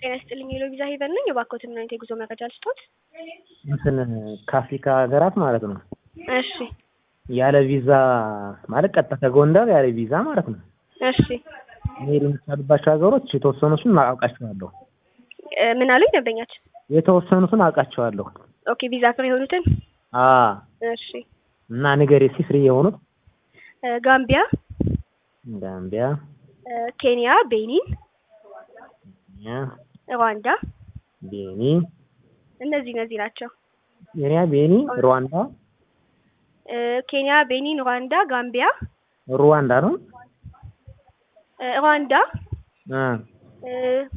ጤና ይስጥልኝ የሎቪዛ ሄቨን ነኝ። የባኮትን ምን አይነት የጉዞ መረጃ ልስጦት? እንትን ከአፍሪካ ሀገራት ማለት ነው እሺ ያለ ቪዛ ማለት ቀጥታ ከጎንደር ያለ ቪዛ ማለት ነው እሺ መሄድ የሚቻልባቸው ሀገሮች የተወሰኑትን አውቃቸዋለሁ። እ ምን አሉኝ ደንበኛችን? የተወሰኑትን አውቃቸዋለሁ። ኦኬ ቪዛ ፍሪ የሆኑትን አ እሺ እና ንገሬ እስኪ ፍሪ የሆኑት እ ጋምቢያ፣ ጋምቢያ፣ እ ኬንያ፣ ቤኒን፣ ኬንያ፣ ሩዋንዳ ቤኒ፣ እነዚህ እነዚህ ናቸው። ኬንያ፣ ቤኒ፣ ሩዋንዳ እ ኬንያ፣ ቤኒን፣ ሩዋንዳ፣ ጋምቢያ፣ ሩዋንዳ ነው እ ሩዋንዳ አ እ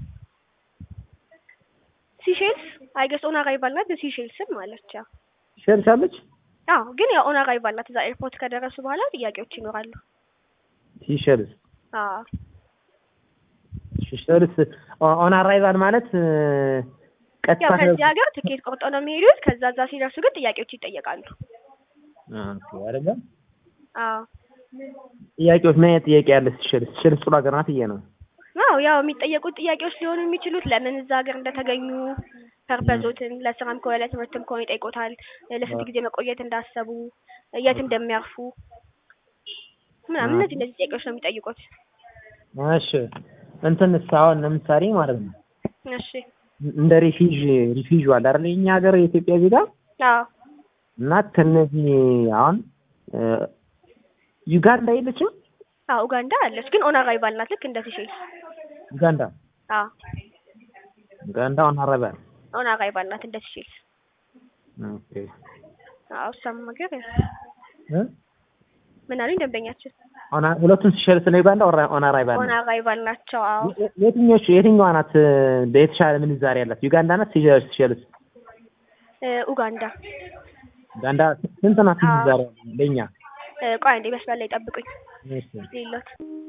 ሲሼልስ አይገስ ኦን አራይቫል ናት። ሲሼልስም አለች። ያው ሸርሻለች አዎ ግን ያው ኦን አራይቫል ናት። እዛ ኤርፖርት ከደረሱ በኋላ ጥያቄዎች ይኖራሉ። ሲሸልስ አዎ ሲሸልስ ኦን አራይቫል ማለት እ ቀጥታ ያው ከዚህ ሀገር ትኬት ቆርጦ ነው የሚሄዱት። ከዛ እዛ ሲደርሱ ግን ጥያቄዎች ይጠየቃሉ። ኦኬ አይደለም አዎ ጥያቄዎች ምን አይነት ጥያቄ ያለ ሲሸልስ ሲሸልስ ጥሩ ሀገር ናት ብዬ ነው አዎ ያው የሚጠየቁት ጥያቄዎች ሊሆኑ የሚችሉት ለምን እዛ ሀገር እንደተገኙ ፐርፐዞትን፣ ለስራም ከሆነ ለትምህርትም ከሆነ ይጠይቆታል። ለስንት ጊዜ መቆየት እንዳሰቡ፣ የት እንደሚያርፉ ምናምን እነዚህ እነዚህ ጥያቄዎች ነው የሚጠይቁት። እሺ እንትን አሁን ለምሳሌ ማለት ነው እሺ እንደ ሪፊውጅ ሪፊውጅ አለ አይደል የኛ ሀገር የኢትዮጵያ ዜጋ አዎ እና ከነዚህ አሁን እ ዩጋንዳ የለችም አዎ ኡጋንዳ አለች፣ ግን ኦን አራይቫል ናት። ልክ እንደ ሲሼልስ። ዩጋንዳ አዎ ዩጋንዳ ኦን አራይቫል ኦን አራይቫል ናት እንደ ሲሼልስ። ኦኬ አዎ እሷም ሀገር እ ምን አሉኝ ደንበኛችን? ኦን ሁለቱም ሲሸልስ ነው ዩጋንዳ ኦን አራይቫል ኦን ነው አራይቫል ናቸው። አዎ የትኞቹ የትኛዋ ናት እ የተሻለ ምንዛሬ ያላት ዩጋንዳ ናት ሲሸልስ ሲሸልስ እ ኡጋንዳ ዩጋንዳ ስንት ናት ምንዛሬ ለኛ እ ቆይ አንዴ መስመር ላይ ጠብቁኝ። እሺ ሌሎት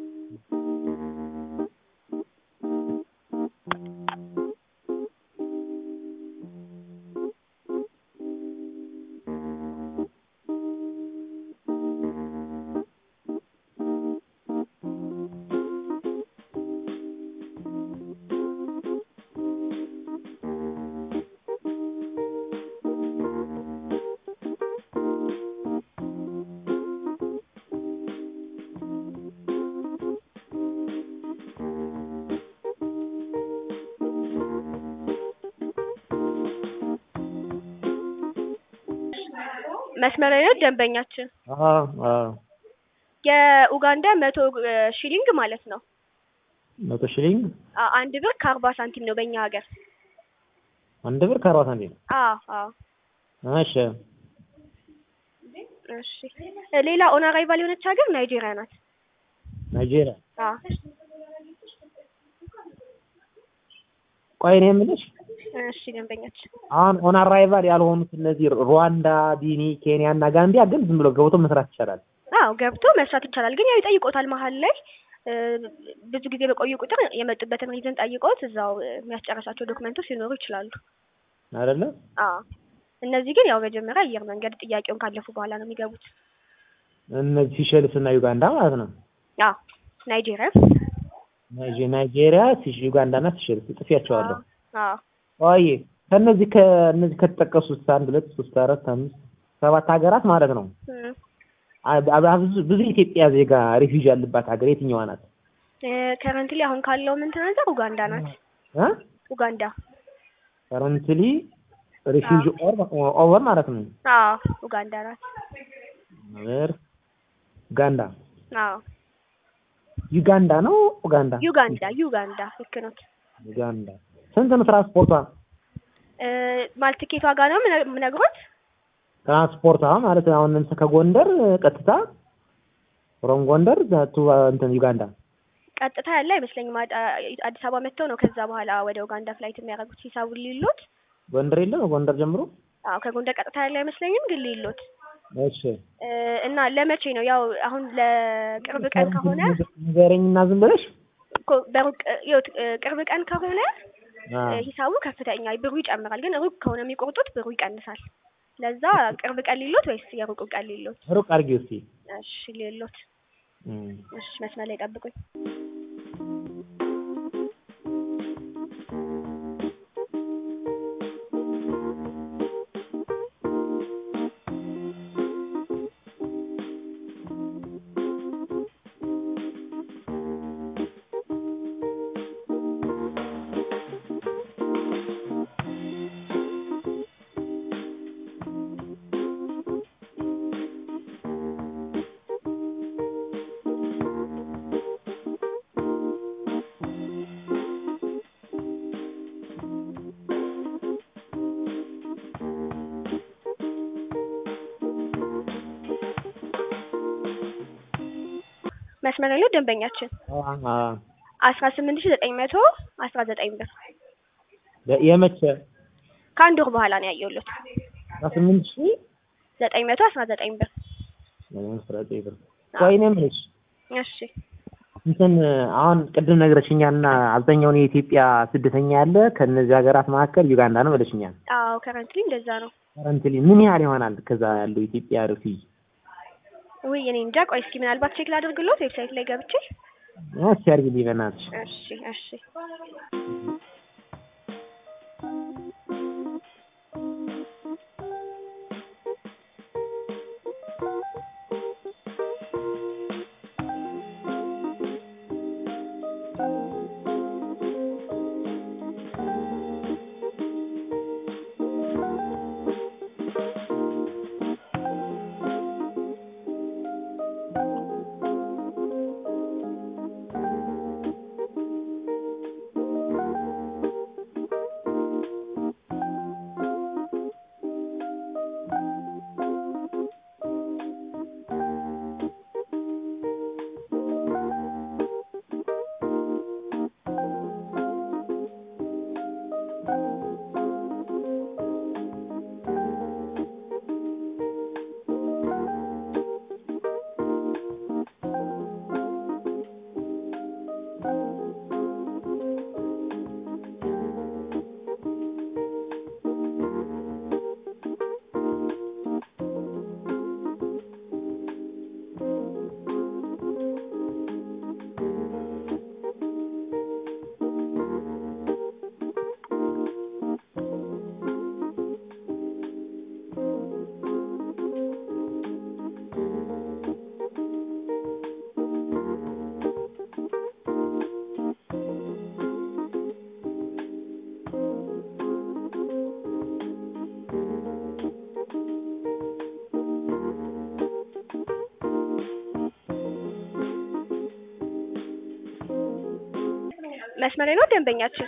መስመር ላይ ነው ደንበኛችን። አዎ አዎ የኡጋንዳ መቶ እ ሺሊንግ ማለት ነው። መቶ ሺሊንግ አ- አንድ ብር ከአርባ ሳንቲም ነው በእኛ ሀገር። አንድ ብር ከአርባ ሳንቲም አዎ አዎ እሺ እሺ እ ሌላ ኦን አራይቫል የሆነች ሀገር ናይጄሪያ ናት። ናይጄሪያ አዎ ቆይ እኔ የምልሽ እሺ ደንበኛችን አሁን ኦን አራይቫል ያልሆኑት እነዚህ ሩዋንዳ፣ ቢኒ፣ ኬንያ እና ጋምቢያ ግን ዝም ብሎ ገብቶ መስራት ይቻላል። አዎ ገብቶ መስራት ይቻላል። ግን ያው ይጠይቆታል መሀል ላይ እ ብዙ ጊዜ በቆዩ ቁጥር የመጡበትን ሪዝን ጠይቆት እዛው እ የሚያስጨርሳቸው ዶክመንቶች ሊኖሩ ይችላሉ። አይደለ? አዎ እነዚህ ግን ያው መጀመሪያ አየር መንገድ ጥያቄውን ካለፉ በኋላ ነው የሚገቡት። እነዚህ ሲሸልስ እና ዩጋንዳ ማለት ነው። አዎ ናይጄሪያ ናይጄ- ናይጄሪያ፣ ሲሽ ዩጋንዳ እና ሲሸልስ ጥፊያቸዋለሁ። አዎ ቆይ ከነዚህ ከነዚህ ከተጠቀሱት አንድ ሁለት ሶስት አራት አምስት ሰባት ሀገራት ማለት ነው እም አ- አ- ብዙ ብዙ የኢትዮጵያ ዜጋ ሪፊውጅ ያለባት ሀገር የትኛዋ ናት? ከረንትሊ አሁን ካለው ምን ተናገር ኡጋንዳ ናት። እ ኡጋንዳ ከረንትሊ ሪፊውጅ ኦር ኦቨር ማለት ነው። አዎ ኡጋንዳ ናት። ኦቨር ኡጋንዳ አዎ ዩጋንዳ ነው ኡጋንዳ ዩጋንዳ ዩጋንዳ ልክ ነው። ዩጋንዳ ስንት ነው ትራንስፖርቷ? እ ማለት ትኬት ዋጋ ነው ምነ- የምነግሮት ትራንስፖርቷ ማለት አሁን ለምሳሌ ከጎንደር ቀጥታ ፍሮም ጎንደር ቱ እንትን ዩጋንዳ ቀጥታ ያለ አይመስለኝም። አድ- አዲስ አበባ መጥተው ነው ከዛ በኋላ ወደ ኡጋንዳ ፍላይት የሚያደርጉት ሂሳቡን ሊሉት። ጎንደር የለም ጎንደር ጀምሮ አዎ ከጎንደር ቀጥታ ያለ አይመስለኝም፣ ግን ሊሉት እሺ እ እና ለመቼ ነው ያው አሁን ለቅርብ ቀን ከሆነ ንገረኝና ዝም ብለሽ እኮ በሩቅ ይኸውት እ ቅርብ ቀን ከሆነ አ እ ሂሳቡ ከፍተኛ ብሩ ይጨምራል፣ ግን ሩቅ ከሆነ የሚቆርጡት ብሩ ይቀንሳል። ለዛ ቅርብ ቀን ሊሉት ወይስ የሩቁ ቀን ሊሉት? ሩቅ አድርጊው እስኪ እሺ ሊሉት። እም እሺ መስመር ላይ ጠብቁኝ። መስመር ላይ ነው ደንበኛችን አስራ ስምንት ሺ ዘጠኝ መቶ አስራ ዘጠኝ ብር የመቼ ከአንድ ወር በኋላ ነው ያየሁት አስራ ስምንት ሺህ ዘጠኝ መቶ አስራ ዘጠኝ ብር አስራ ዘጠኝ ብር ቆይ እኔ የምልሽ እሺ እንትን አሁን ቅድም ነግረሽኛልና አብዛኛውን የኢትዮጵያ ስደተኛ ያለ ከእነዚህ ሀገራት መካከል ዩጋንዳ ነው ብለሽኛል። አዎ ከረንትሊ እንደዛ ነው ከረንትሊ ምን ያህል ይሆናል ከዛ ያለው ኢትዮጵያ ሪፊጂ? ውይ እኔ እንጃ ቆይ እስኪ ምናልባት ቼክ ላድርግሎት ዌብሳይት ላይ ገብቼ እስኪ አድርጊልኝ በእናትሽ። እሺ እሺ መስመር ላይ ነው ደንበኛችን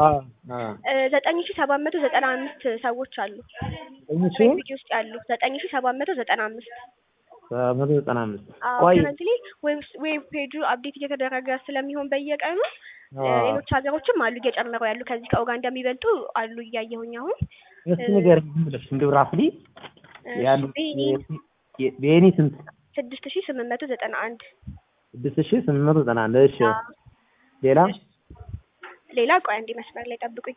ዘጠኝ ሺ ሰባት መቶ ዘጠና አምስት ሰዎች አሉ ፔጅ ውስጥ ያሉ ዘጠኝ ሺ ሰባት መቶ ዘጠና አምስት መቶ ዘጠና አምስት ቆይ ከረንትሊ ዌብ ፔጁ አፕዴት እየተደረገ ስለሚሆን በየቀኑ ሌሎች ሀገሮችም አሉ እየጨመሩ ያሉ ከዚህ ከኡጋንዳ የሚበልጡ አሉ እያየሁኝ አሁን እስኪ ንገረኝ ዝም ብለሽ እንደው ራፍሊ ያሉ የኔ ስንት ስድስት ሺ ስምንት መቶ ዘጠና አንድ ስድስት ሺ ስምንት መቶ ዘጠና አንድ እሺ ሌላ ሌላ ቆይ አንዴ መስመር ላይ ጠብቁኝ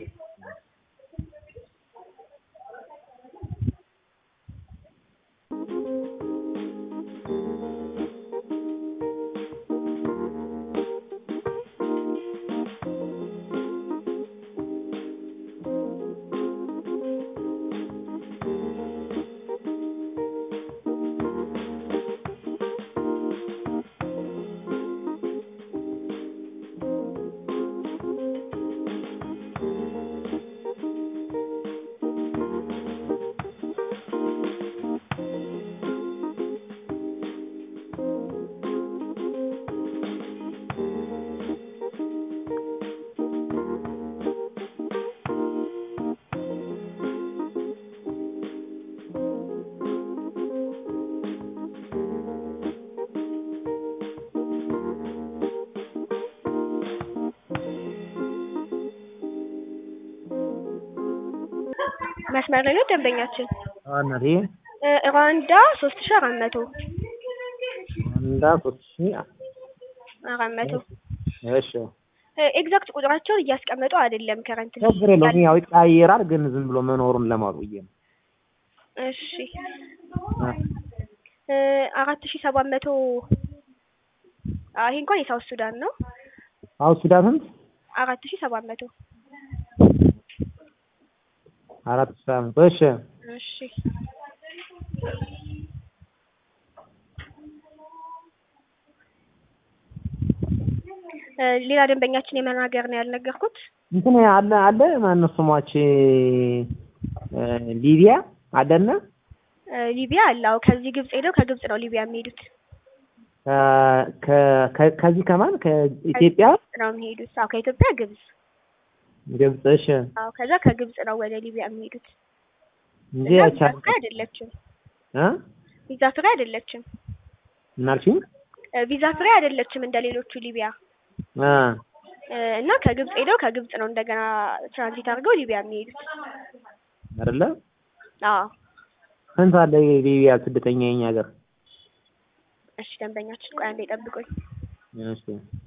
መስመር ላይ ነው ደንበኛችን እናቴ ሩዋንዳ ሶስት ሺ አራት መቶ ሩዋንዳ ሶስት ሺ አራት መቶ እሺ ኤግዛክት ቁጥራቸውን እያስቀመጡ አይደለም ከረንት ችግር የለውም ያው ይቀያየራል ግን ዝም ብሎ መኖሩን ለማወቅ ብዬ ነው እሺ አራት ሺ ሰባት መቶ ይሄ እንኳን የሳውት ሱዳን ነው ሳውት ሱዳን ስንት አራት ሺ ሰባት መቶ አራት ሺ ሰባት መቶ እሺ እሺ ሌላ ደንበኛችን የመናገር ነው ያልነገርኩት እንትን አለ አለ ማነው ስሟች ሊቢያ አለና ሊቢያ አለ አዎ ከዚህ ግብጽ ሄደው ከግብጽ ነው ሊቢያ የሚሄዱት ከዚህ ከማን ከኢትዮጵያ ነው የሚሄዱት አዎ ከኢትዮጵያ ግብጽ ግብጽ እሺ አዎ ከዛ ከግብጽ ነው ወደ ሊቢያ የሚሄዱት እንጂ እና ያቻ ቪዛ ፍሪ አይደለችም እ ቪዛ ፍሪ አይደለችም ምን አልሽኝ? እ ቪዛ ፍሪ አይደለችም እንደ ሌሎቹ ሊቢያ አ እ እና ከግብጽ ሄደው ከግብጽ ነው እንደገና ትራንዚት አድርገው ሊቢያ የሚሄዱት። አይደለ አዎ ስንት አለ የሊቢያ ስደተኛ የኛ ሀገር? እሺ ደንበኛችን ቆይ አንዴ ጠብቁኝ። እሺ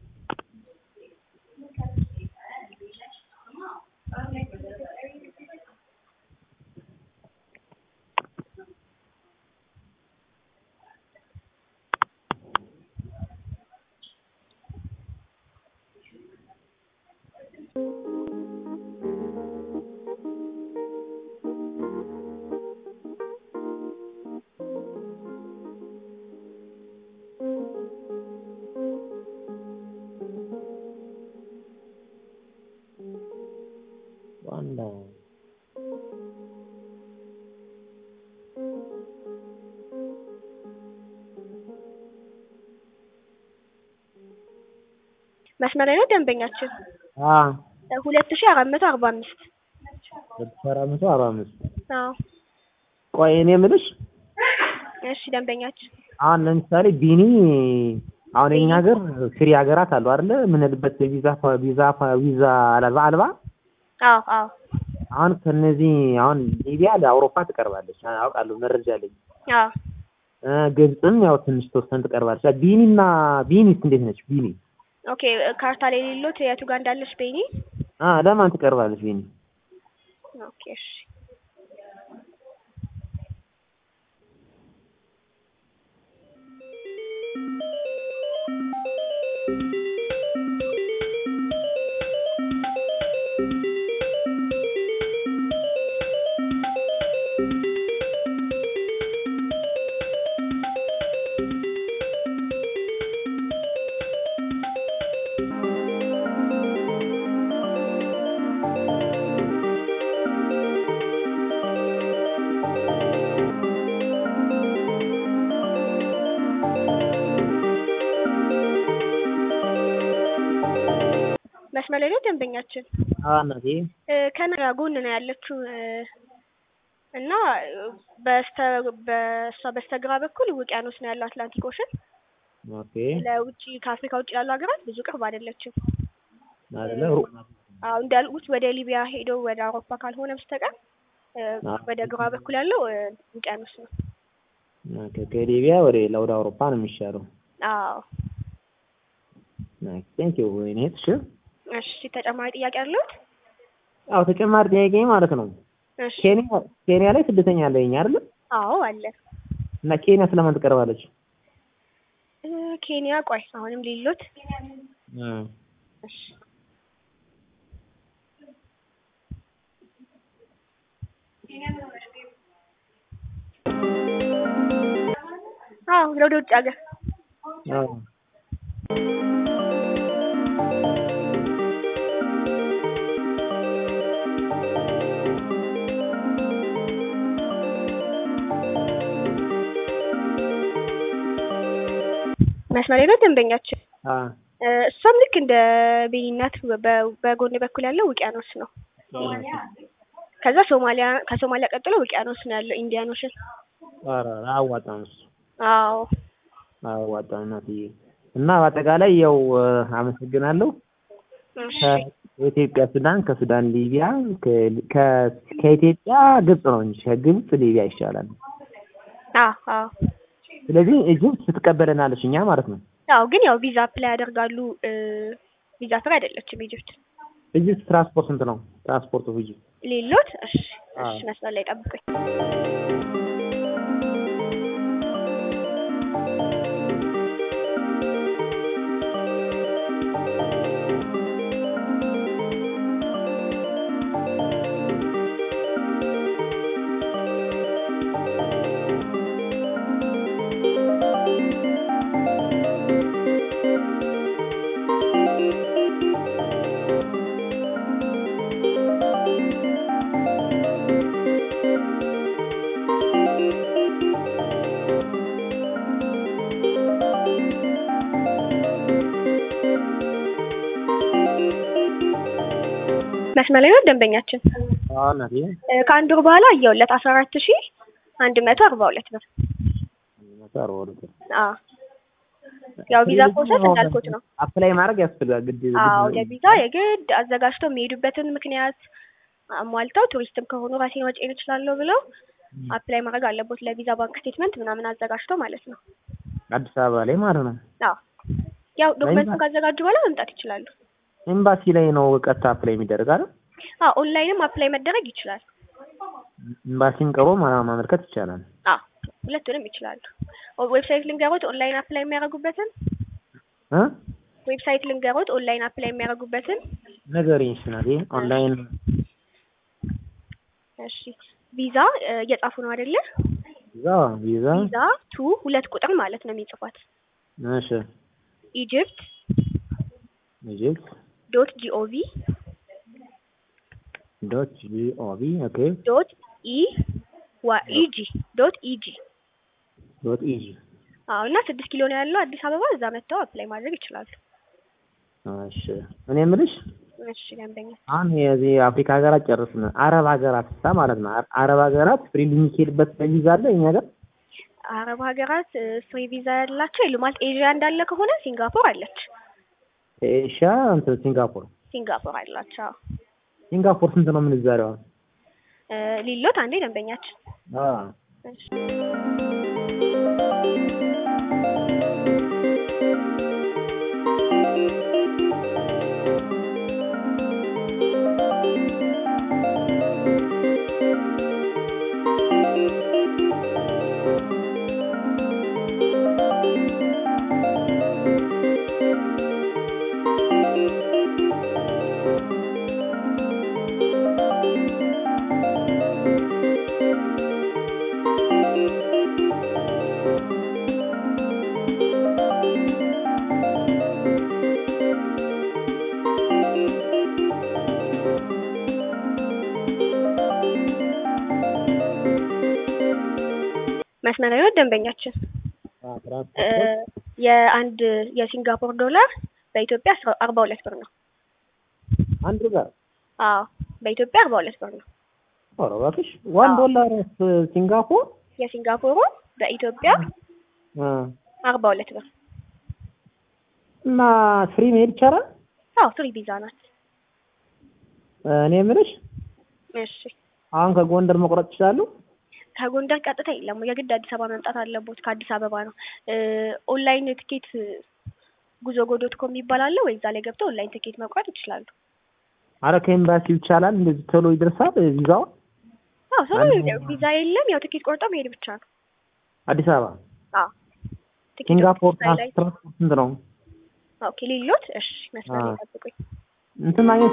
ዋንዳ መስመር ላይ ነው ደንበኛችን አ ሁለት ሺህ አራት መቶ አርባ አምስት አራት መቶ አርባ አምስት አዎ ቆይ እኔ የምልሽ እሺ ደንበኛችን አሁን ለምሳሌ ቢኒ አሁን የኛ ሀገር ፍሪ ሀገራት አሉ አይደለ? የምንልበት ቪዛ ቪዛ ቪዛ አልባ አልባ አዎ አዎ አሁን ከነዚህ አሁን ሊቢያ ለአውሮፓ ትቀርባለች አውቃለሁ፣ መረጃ አለኝ። አዎ እ ግብፅም ያው ትንሽ ተወሰን ትቀርባለች። ቢኒና ቢኒስ እንዴት ነች? ቢኒ ኦኬ ካርታ ላይ የሌሎት የቱ ጋር እንዳለች ቤኒ አ ለማን ትቀርባለች ቢኒ? ኦኬ እሺ መስመር ላይ ነው ደንበኛችን አ እናቴ እ ከነጋ ጎን ነው ያለችው እ እና በስተ በእሷ በስተግራ በኩል ውቅያኖስ ነው ያለው አትላንቲክ ኦሽን። ኦኬ ለውጭ ከአፍሪካ ውጭ ያሉ ሀገራት ብዙ ቅርብ አይደለችም። አይደለ ሩቅ ናት። አዎ እንዳልኩት ወደ ሊቢያ ሄደው ወደ አውሮፓ ካልሆነ በስተቀር እ አዎ። ወደ ግራ በኩል ያለው እ ውቅያኖስ ነው። ኦኬ ከሊቢያ ወደ ወደ አውሮፓ ነው የሚሻለው። አዎ ናይስ ቴንክ ዩ ወይኔ እሺ እሺ ተጨማሪ ጥያቄ አለዎት? አዎ ተጨማሪ ጥያቄ ማለት ነው። እሺ ኬንያ ኬንያ ላይ ስደተኛ አለ የኛ አይደለ? አዎ አለ እና ኬንያ ስለማን ትቀርባለች? እ ኬንያ ቆይ አሁንም ሌሎት እ እሺ አዎ ወደ ውጭ ሀገር አዎ መስመር ላይ ነው ደንበኛችን። አ እ እሷም ልክ እንደ ቤኒ እናት በ- በጎን በኩል ያለው ውቅያኖስ ነው። ከዛ ሶማሊያ ከሶማሊያ ቀጥሎ ውቅያኖስ ነው ያለው ኢንዲያን ኦሽን። ኧረ አያዋጣም እሱ አዎ አያዋጣም እናትዬ። እና በአጠቃላይ ያው እ አመሰግናለሁ። እሺ ከኢትዮጵያ ሱዳን፣ ከሱዳን ሊቢያ፣ ከ- ከ- ከኢትዮጵያ ግብጽ ነው እንጂ ከግብጽ ሊቢያ ይሻላል። አዎ አዎ ስለዚህ ግብጽ ትቀበለናለች እኛ ማለት ነው። አዎ ግን ያው ቪዛ አፕላይ ያደርጋሉ። እ ቪዛ ፍሪ አይደለችም ኢጅፕት። ኢጅፕት ትራንስፖርት ስንት ነው? ትራንስፖርቱ ኢጅፕት ሌሎት እሺ አዎ። እሺ መስመር ላይ ጠብቁኝ። መስመር ላይ ነው ደንበኛችን። አዎ እናትዬ እ ከአንድ ወር በኋላ እየውለት አስራ አራት ሺ አንድ መቶ አርባ ሁለት ብር። መቶ አርባ ሁለት ብር። አዎ ያው ቪዛ ፕሮሰስ እንዳልኩት ነው። አፕላይ ማድረግ ያስፈልጋል ግድ አዎ ለቪዛ የግድ አዘጋጅተው የሚሄዱበትን ምክንያት አሟልተው ቱሪስትም ከሆኑ ራሴን ወጪን እችላለሁ ብለው አፕላይ ማድረግ አለቦት ለቪዛ ባንክ ስቴትመንት ምናምን አዘጋጅተው ማለት ነው። አዲስ አበባ ላይ ማለት ነው። አዎ ያው ዶክመንቱን ካዘጋጁ በኋላ መምጣት ይችላሉ። ኤምባሲ ላይ ነው ቀጥታ አፕላይ የሚደረግ አይደል? አዎ ኦንላይንም አፕላይ መደረግ ይችላል። ኤምባሲን ቀርቦ ማ- ማመልከት ይቻላል። አዎ ሁለቱንም ይችላሉ። ዌብሳይት ልንገሮት ኦንላይን አፕላይ የሚያደርጉበትን እ ዌብሳይት ልንገሮት ኦንላይን አፕላይ የሚያደርጉበትን ንገሪኝ እስኪ ናቴ። ኦንላይን እሺ ቪዛ እ እየጻፉ ነው አይደለ? ቪዛ ቪዛ ቪዛ ቱ ሁለት ቁጥር ማለት ነው የሚጽፏት እሺ ኢጅፕት ኢጂፕት ዶት ጂኦቪ ዶት ጂኦቪ ኦኬ ዶት ኢ ዋ ኢጂ ዶት ኢጂ ዶት ኢጂ አዎ እና ስድስት ኪሎ ነው ያለው አዲስ አበባ እዛ መጥተው አፕላይ ማድረግ ይችላሉ። እሺ እኔ የምልሽ እሺ ደንበኛ አሁን የዚህ የአፍሪካ ሀገራት ጨርስን። አረብ ሀገራት ሳ ማለት ነው። አረብ ሀገራት ፍሪ የሚካሄድበት ቪዛ አለ እኛ ጋር አረብ ሀገራት ፍሪ ቪዛ ያላቸው የሉ ማለት ኤዥያ እንዳለ ከሆነ ሲንጋፖር አለች። ኤሽያ እንትን ሲንጋፖር ሲንጋፖር አላቸው። አዎ። ሲንጋፖር ስንት ነው ምንዛሬዋ? እ ሊሎት አንዴ ደንበኛችን አ እሺ መስመራዊ ደንበኛችን አ እ ትራንስፖርት የአንድ የሲንጋፖር ዶላር በኢትዮጵያ አስራ- አርባ ሁለት ብር ነው። አንድ ጋር አዎ በኢትዮጵያ አርባ ሁለት ብር ነው። ኧረ እባክሽ ዋን አዎ። ዶላር ሲንጋፖር የሲንጋፖሩ በኢትዮጵያ አ አርባ ሁለት ብር። እና ፍሪ መሄድ ይቻላል? አዎ ፍሪ ቪዛ ናት። እኔ የምልሽ እሺ አሁን ከጎንደር መቁረጥ ይችላሉ? ከጎንደር ቀጥታ የለም። የግድ አዲስ አበባ መምጣት አለቦት። ከአዲስ አበባ ነው። እ ኦንላይን ትኬት ጉዞ ጎዶት ኮም ይባላል ወይ እዛ ላይ ገብተው ኦንላይን ትኬት መቁረጥ ይችላሉ። አረ ከኤምባሲው ይቻላል? እንደዚህ ቶሎ ይደርሳል ቪዛው? አዎ ሰው አንድ- ቪዛ የለም። ያው ትኬት ቆርጠው መሄድ ብቻ ነው። አዲስ አበባ አዎ ትኬት ሲንጋፖር ላይ ላይ ትራንስፖርት ስንት ነው? ኦኬ ሊሎት እሺ መስመር አዎ። ይጠብቁኝ። እንትን ማግኘት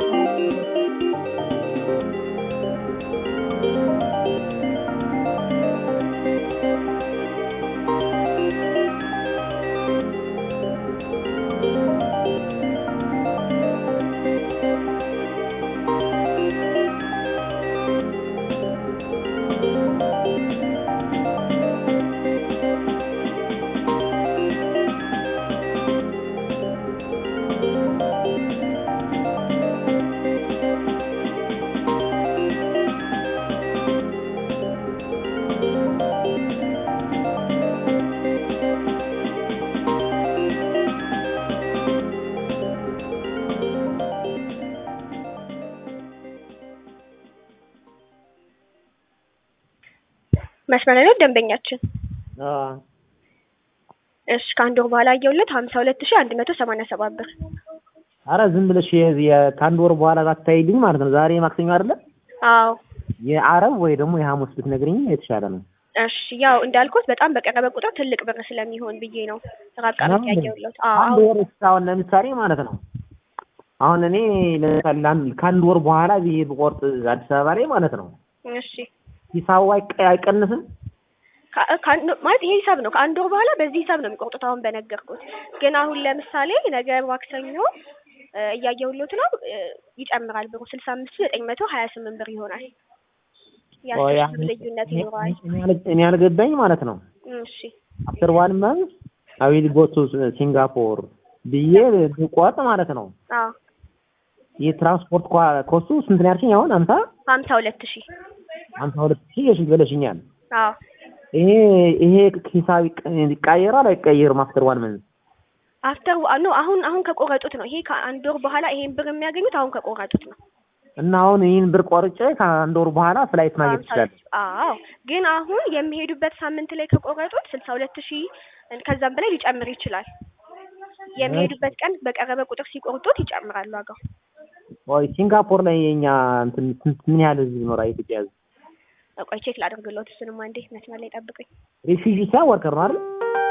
መስመር ላይ ነው ደንበኛችን። አ እሺ ከአንድ ወር በኋላ አየሁለት ሀምሳ ሁለት ሺህ አንድ መቶ ሰማንያ ሰባት ብር። አረ ዝም ብለሽ የዚህ የ- ከአንድ ወር በኋላ ባታይልኝ ማለት ነው። ዛሬ ማክሰኞ አይደለ? አዎ የአረብ ወይ ደግሞ የሐሙስ ብትነግሪኝ የተሻለ ነው። እሺ ያው እንዳልኩት በጣም በቀረበ ቁጥር ትልቅ ብር ስለሚሆን ብዬ ነው ራቅ አድርጌ አሁን ያየሁለት። አዎ አንድ አሁን ወር እስካሁን ለምሳሌ ማለት ነው አሁን እኔ ለምሳሌ ለአንድ- ከአንድ ወር በኋላ ብዬ ብቆርጥ አዲስ አበባ ላይ ማለት ነው እሺ ሂሳቡ አይቀ- አይቀንስም? ከ- ከአንድ- ማለት ይሄ ሂሳብ ነው። ከአንድ ወር በኋላ በዚህ ሂሳብ ነው የሚቆርጡት። አሁን በነገርኩት ግን አሁን ለምሳሌ ነገ ማክሰኞ እ እያየሁሎት ነው እ ይጨምራል ብሩ ስልሳ አምስት ሺህ ዘጠኝ መቶ ሀያ ስምንት ብር ይሆናል። የአስር ሺህ ብር ልዩነት ይኖረዋል። እኔ ያል- እኔ ያልገባኝ ማለት ነው እሺ አፍተር ዋን መንዝ አይ ዊል ጎ ቱ ሲንጋፖር ብዬ ብቆርጥ ማለት ነው አዎ የትራንስፖርት ኳ- ኮስቱ ስንት ነው ያልሽኝ? አሁን ሀምሳ ሀምሳ ሁለት ሺህ ሀምሳ ሁለት ሺህ የሽ በለሽኛል። አዎ ይሄ ይሄ ሂሳብ ይቀ- ይቀየራል አይቀየርም? አፍተር ዋን መንዝ አፍተር ኖ አሁን አሁን ከቆረጡት ነው። ይሄ ከአንድ ወር በኋላ ይሄን ብር የሚያገኙት አሁን ከቆረጡት ነው። እና አሁን ይህን ብር ቆርጬ ከአንድ ወር በኋላ ፍላይት ማግኘት ይችላል። አዎ ግን አሁን የሚሄዱበት ሳምንት ላይ ከቆረጡት ስልሳ ሁለት ሺህ ከዛም በላይ ሊጨምር ይችላል። የሚሄዱበት ቀን በቀረበ ቁጥር ሲቆርጡት ይጨምራል ዋጋው። ወይ ሲንጋፖር ላይ የኛ እንትን ስንት ምን ያህል ህዝብ ይኖራል? የኢትዮጵያ ህዝብ ቆይ ቼክ ላደርግልዎት። እሱንም አንዴ መስመር ላይ ጠብቁኝ። ሪፊውጂ ሳይሆን ወርከር ነው አይደል?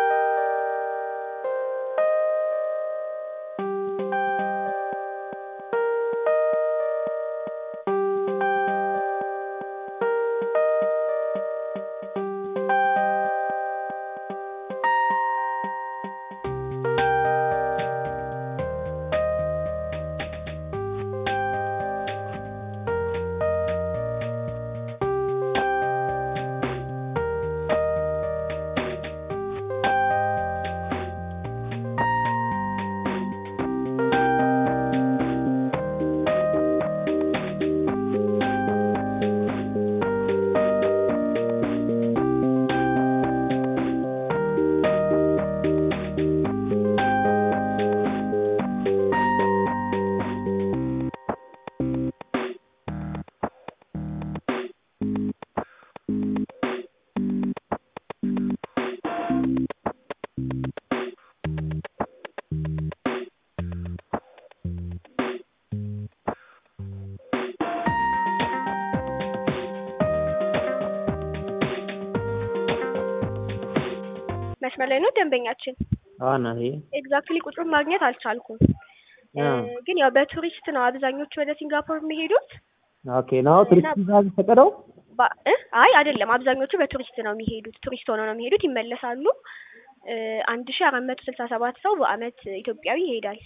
መስመር ላይ ነው ደንበኛችን። አዎ እናቴ። ኤግዛክትሊ ቁጥሩን ማግኘት አልቻልኩም፣ ግን ያው በቱሪስት ነው አብዛኞቹ ወደ ሲንጋፖር የሚሄዱት። ኦኬ ነው ቱሪስት ቪዛ ፈቀደው? አይ አይደለም፣ አብዛኞቹ በቱሪስት ነው የሚሄዱት። ቱሪስት ሆነው ነው የሚሄዱት፣ ይመለሳሉ። አንድ ሺ አራት መቶ ስልሳ ሰባት ሰው በአመት ኢትዮጵያዊ ይሄዳል።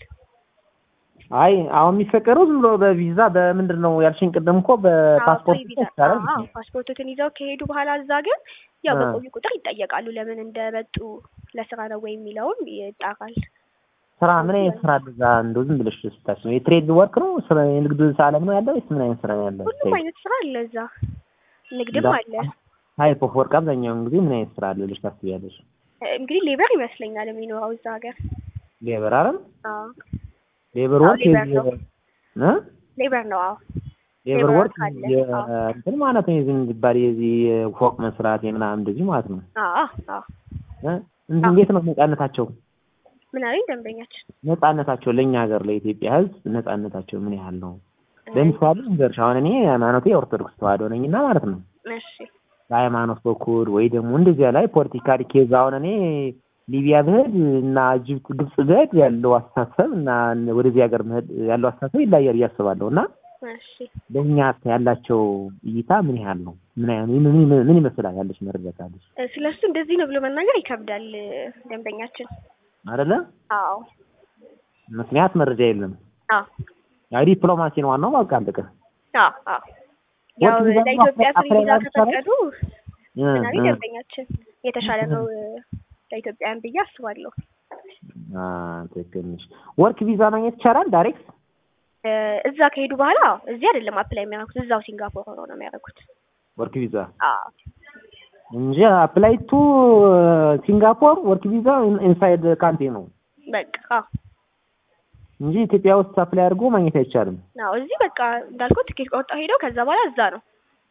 አይ አሁን የሚፈቀደው ዝም ብሎ በቪዛ በምንድን ነው ያልሽኝ? ቅድም እኮ በፓስፖርት ይቻላል። ፓስፖርቱን ይዘው ከሄዱ በኋላ እዛ ግን ያው በቆዩ ቁጥር ይጠየቃሉ። ለምን እንደመጡ ለስራ ነው ወይ የሚለውም ይጣራል። ስራ ምን አይነት ስራ አለ እዛ? እንደው ዝም ብለሽ ስታስቢ ነው የትሬድ ወርክ ነው ስራ የንግድ ዓለም ነው ያለው ወይስ ምን አይነት ስራ ነው ያለው? ሁሉም አይነት ስራ አለ እዛ፣ ንግድም አለ። ታይፕ ኦፍ ወርክ አብዛኛውን ጊዜ ምን አይነት ስራ አለ ብለሽ ታስቢያለሽ? እንግዲህ ሌበር ይመስለኛል የሚኖረው እዛ ሀገር። ሌበር አይደል? አዎ ሌበር ወርክ ሌበር ነው። እ ሌበር ነው። አዎ ሌበር ወርክ አለ። እንትን ማለት ነው የዚህ የሚባል የዚህ ፎቅ መስራት የምናምን እንደዚህ ማለት ነው። አዎ አዎ። እ እንዴት ነው ነጻነታቸው? ምን አለኝ ደንበኛችን? ነጻነታቸው ለእኛ ሀገር ለኢትዮጵያ ሕዝብ ነጻነታቸው ምን ያህል ነው? ለምሳሌ እንገርሽ አሁን እኔ ሃይማኖቴ የኦርቶዶክስ ተዋህዶ ነኝና ማለት ነው እሺ በሃይማኖት በኩል ወይ ደግሞ እንደዚያ ላይ ፖለቲካል ኬዝ አሁን እኔ ሊቢያ ብሄድ እና ጅብት ግብጽ ብሄድ ያለው አስተሳሰብ እና ወደዚህ ሀገር መሄድ ያለው አስተሳሰብ ይለያያል እያስባለሁ እና እሺ ለእኛ ያላቸው እይታ ምን ያህል ነው? ምን ያህል ምን ምን- ምን ይመስላል ያለች መረጃ ካለች ስለ እሱ እንደዚህ ነው ብሎ መናገር ይከብዳል ደንበኛችን። አይደለ? አዎ ምክንያት መረጃ የለም። አዎ ያው ዲፕሎማሲ ነው ዋናው። በቃ አለቀ። አዎ አዎ። ያው ወርቅ ቪዛ ለኢትዮጵያ አፕላይ ፍሪ ቪዛ ማድረግ ይቻላል? ከፈቀዱ እ ምን አለኝ እ ደንበኛችን የተሻለ ነው ለኢትዮጵያውያን ብዬ አስባለሁ። አ ትክክል ነሽ። ወርክ ቪዛ ማግኘት ይቻላል ዳይሬክት? እ እዛ ከሄዱ በኋላ እዚህ አይደለም አፕላይ የሚያደርጉት እዛው ሲንጋፖር ሆነው ነው የሚያደርጉት። ወርክ ቪዛ አዎ እንጂ አፕላይ ቱ ሲንጋፖር ወርክ ቪዛ ኢንሳይድ ካንትሪ ነው በቃ አዎ እንጂ ኢትዮጵያ ውስጥ አፕላይ አድርጎ ማግኘት አይቻልም አዎ እዚህ በቃ እንዳልኩት ትኬት ቆርጠው ሄደው ከዛ በኋላ እዛ ነው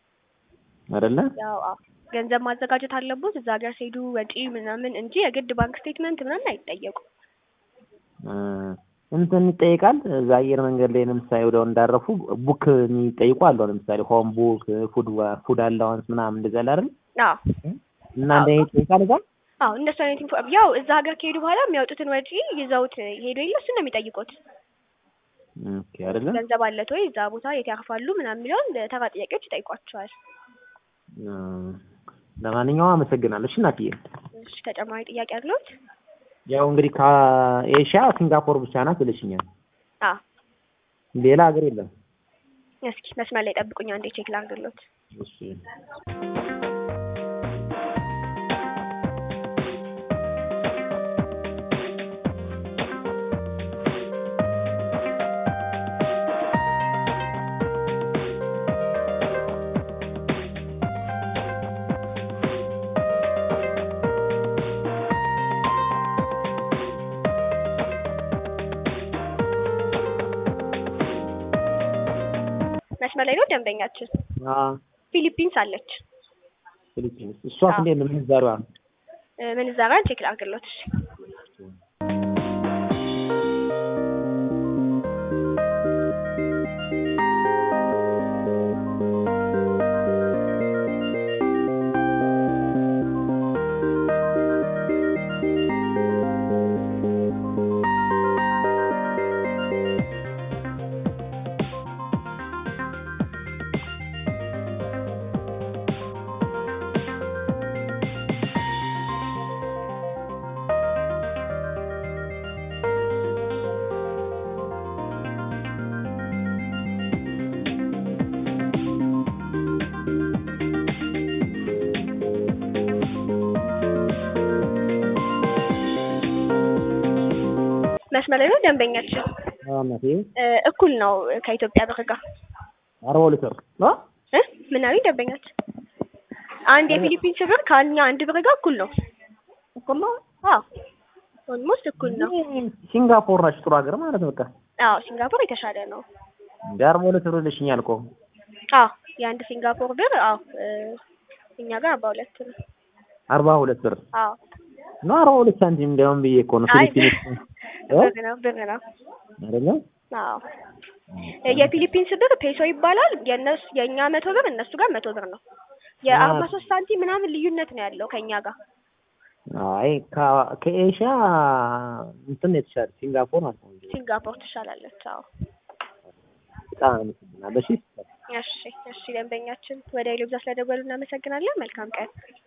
አይደለ? ያው አዎ ገንዘብ ማዘጋጀት አለቦት እዛ ሀገር ሲሄዱ ወጪ ምናምን እንጂ የግድ ባንክ ስቴትመንት ምናምን አይጠየቁም። እ እንትን ይጠይቃል። እዛ አየር መንገድ ላይ ለምሳሌ ወዲያው እንዳረፉ ቡክ የሚጠይቁ አለው። ለምሳሌ ሆም ቡክ፣ ፉድ ፉድ አላዋንስ ምናምን እንደዚያ አለ አይደል? አዎ እና እንደ ይጠይቃል እዛ አዎ እንደሱ አይነት ኢንፎ ያው እዛ ሀገር ከሄዱ በኋላ የሚያወጡትን ወጪ ይዘውት ሄዱ የለ እሱን ነው የሚጠይቁት። ኦኬ አይደለ? ገንዘብ አለት ወይ እዛ ቦታ የት ያርፋሉ ምናምን የሚለውን ተራ ጥያቄዎች ይጠይቋቸዋል። እ ለማንኛውም አመሰግናለሁ። እሺ እናትዬ። እሺ ተጨማሪ ጥያቄ አለዎት? ያው እንግዲህ ከኤሽያ ሲንጋፖር ብቻ ናት ብለሽኛል። አዎ ሌላ ሀገር የለም። እስኪ መስመር ላይ ጠብቁኝ አንዴ ቼክ ላድርግልዎት። እሺ መስመር ላይ ነው ደንበኛችን። አዎ ፊሊፒንስ አለች። ፊሊፒንስ። እሷስ እንዴት ነው ምንዛሪዋ? እ፣ ምንዛሪዋን ቼክ ላድርግሎት። እሺ። መስመር ላይ ነው ደንበኛችን። አዎ እናቴ እ፣ እኩል ነው ከኢትዮጵያ ብር ጋር አርባ ሁለት ብር አ እ ምን አሉኝ ደንበኛችን? አንድ የፊሊፒንስ ብር ከኛ አንድ ብር ጋር እኩል ነው። እኩል ነው። አዎ ኦልሞስት እኩል ነው። ሲንጋፖር ነች ጥሩ ሀገር ማለት ነው። በቃ አዎ ሲንጋፖር የተሻለ ነው። እንደ አርባ ሁለት ብር ልሽኛል እኮ አዎ የአንድ ሲንጋፖር ብር አዎ እ፣ እኛ ጋር አርባ ሁለት ነው። አርባ ሁለት ብር አዎ ነው አርባ ሁለት ሳንቲም እንዲያውም ብዬ እኮ ነው አይ ፊሊፒንስ ብር ነው ብር ነው። አይደለም አዎ የፊሊፒንስ ብር ፔሶ ይባላል። የእነሱ የእኛ መቶ ብር እነሱ ጋር መቶ ብር ነው። የአርባ ሶስት ሳንቲም ምናምን ልዩነት ነው ያለው ከእኛ ጋር። አይ ከ- ከኤሽያ እንትን የተሻለ ሲንጋፖር ማለት ነው። ሲንጋፖር ትሻላለች። አዎ በጣም አመሰግናለሁ። እሺ እሺ እሺ ደንበኛችን ወደ ሌሎች ስለደወሉ እናመሰግናለን። መልካም ቀን